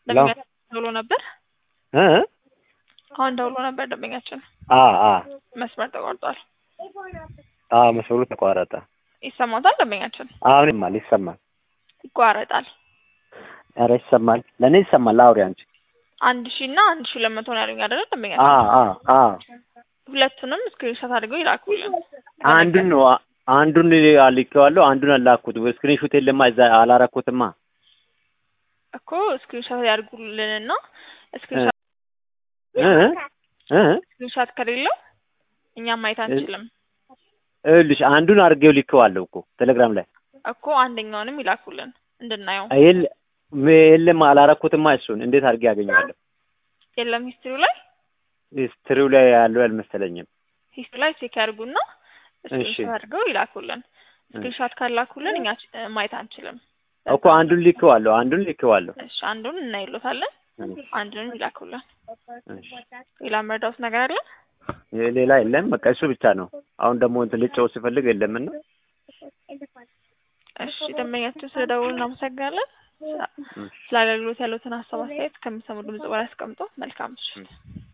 ደንበኛችን ደውሎ ነበር። እ አሁን ደውሎ ነበር ደንበኛችን። አ አ መስመር ተቋርጧል። አ መስመሩ ተቋረጠ። ይሰማታል ደንበኛችን? አሁን ይሰማል ይሰማል። ይቋረጣል። ኧረ ይሰማል። ለእኔ ይሰማል። አውሪ አንቺ። አንድ ሺህ እና አንድ ሺህ ሁለት መቶ ነው ያሉኝ አይደለ አ ደንበኛችን? አ አ ሁለቱንም ስክሪንሾት አድርገው ይላኩልን። አንዱን ነው አንዱን ልኬዋለሁ፣ አንዱን አላኩት። ስክሪንሾት የለማ እዛ አላረኩትማ። እኮ ስክሪንሾት ያድርጉልንና ስክሪንሾት እ እ ስክሪንሾት ከሌለው እኛም ማየት አንችልም እልሽ አንዱን አድርጌው ልኬዋለሁ እኮ ቴሌግራም ላይ እኮ አንደኛውንም ይላኩልን እንድናየው። የለ የለም አላረኩትማ። እሱን እንዴት አድርጌ ያገኘዋለሁ? የለም ሂስትሪው ላይ ሂስትሪው ላይ ያለው አልመሰለኝም። ሂስትሪ ላይ ቼክ ያድርጉና ስክሪንሾት አድርገው ይላኩልን። ስክሪንሾት ካላኩልን እኛ ች- ማየት አንችልም። እኮ አንዱን ልኬዋለሁ፣ አንዱን ልኬዋለሁ። እሺ አንዱን እናይሎታለን፣ አንዱንም ይላኩልን። እሺ ሌላ መርዳውት ነገር አለ? ሌላ የለም። በቃ እሱ ብቻ ነው። አሁን ደግሞ እንትን ልጨው ሲፈልግ የለምና እሺ ደንበኛችን ስለደወሉ እናመሰግናለን። ስለ አገልግሎት ያሉትን ሀሳብ አስተያየት ከሚሰሙ ድምጽ በላይ አስቀምጦ መልካም ምሽት።